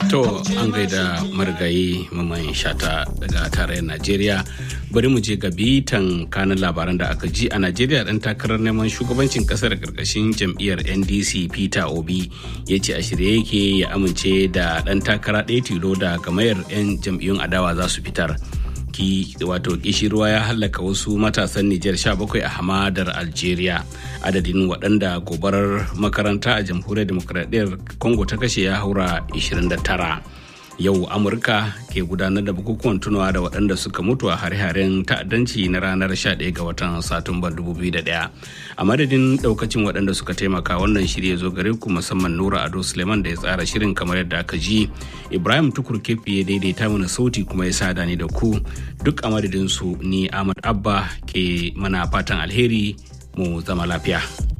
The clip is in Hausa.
To an gaida marigayi maman shata daga tarayyar Najeriya. Bari mu je ga bitan kanin labaran da aka ji a Najeriya dan takarar neman shugabancin kasar karkashin jam'iyyar NDC Peter Obi ya ce a shirye yake ya amince da dan takara ɗaya tilo da gamayar 'yan jam'iyyun adawa za su fitar. ki wato kishirwa ya hallaka wasu matasan Nijar 17 a hamadar Algeria. Adadin waɗanda gobarar makaranta a jamhuriyar demokradiyyar Congo ta kashe ya haura 29. Yau Amurka ke gudanar da bukukuwan tunawa da waɗanda suka mutu a hare-haren ta'addanci na ranar 11 ga watan Satumban 2001. A madadin ɗaukacin waɗanda suka taimaka wannan shirya zo gare ku musamman Nura Ado Suleiman da ya tsara shirin kamar yadda aka ji. Ibrahim Tukur Kefi ya daidaita mana sauti kuma ya sada ni da ku duk a madadin su ni Ahmad Abba ke mana fatan alheri mu zama lafiya.